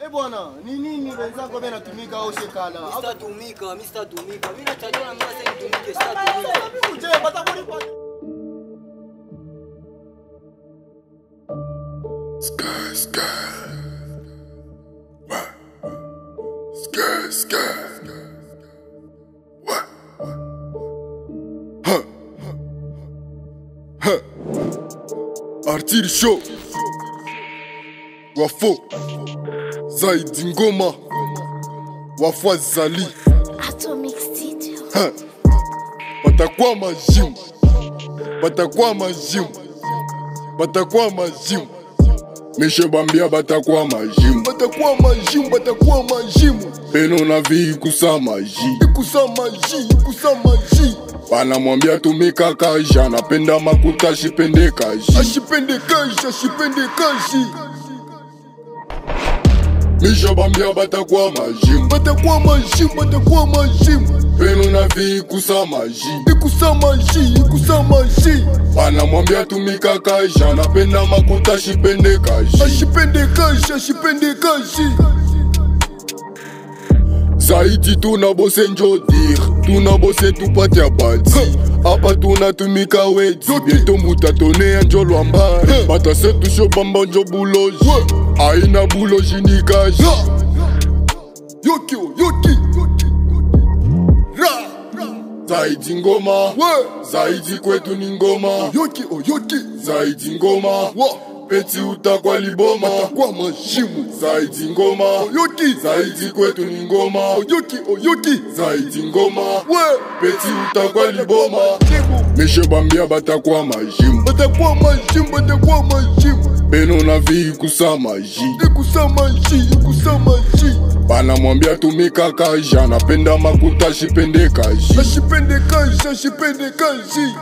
Eh bwana, ni nini wenzako bwana natumika au shekala? Au Sitatumika, mimi sitatumika. Mimi nachajua na mimi sasa nitumike, sitatumika. uje batakulipa. Sky, sky. What? Sky, sky. What? Huh. Huh. Artiri show. Wafo. Zaidi ngoma. Wafwa zali. Atomic Studio. Huh. Batakuwa majimu. Batakuwa majimu. Batakuwa majimu. Mishe bambia batakuwa majimu. Batakuwa majimu, batakuwa majimu. Peno na vi kusa maji. Ikusa maji, ikusa maji. Banamwambia tumika kaji, anapenda makuta ashipende kaji. Ashipende kaji, ashipende kaji. Misha bambia batakuwa majimu. Batakuwa majimu, batakuwa majimu. Peno na vi kusa maji. Ikusa maji, ikusa maji. Banamwambia tumika kaji, anapenda makuta ashipende kaji. Ashipende kaji, ashipende kaji. zaidi tunabose njodir tunabose tupate abati apa tunatumika wedi bieto mutatone ya njolwa mbari batase tusho bamba njo buloji aina buloji nikaji yoki yoki ra zaidi ngoma zaidi kwetu ni ngoma yoki oyoki zaidi ngoma peti utakwa liboma kwa mashimu zaidi ngoma oyoki zaidi kwetu ni ngoma oyoki oyoki zaidi ngoma we peti utakwa liboma mishe bambia batakwa mashimu batakwa mashimu batakwa mashimu beno na vi ikusa maji ikusa maji ikusa maji banamwambia tumika kaji anapenda makuta ashipende kaji ashipende kaji ashipende kaji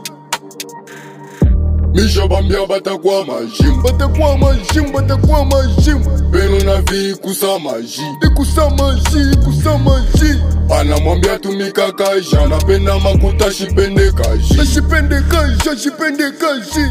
misha bambia batakuwa majimu batakuwa majimu batakuwa majimu beno na vi ikusa maji ikusa maji ikusa maji banamwambia tumika kaji anapenda makuta ashipende kaji ashipende kaji ashipende kaji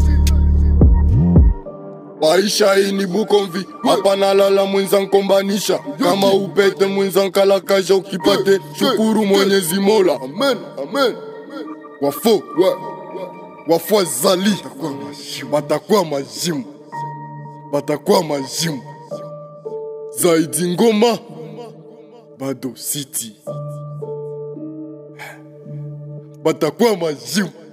maisha hii ni bukomvi hapa nalala mwenza nkombanisha kama upete mwenza nkalakasha ukipate shukuru mwenyezi mola amen amen wafo wafo zali batakuwa majimu batakuwa majimu zaidi ngoma bado city batakuwa majimu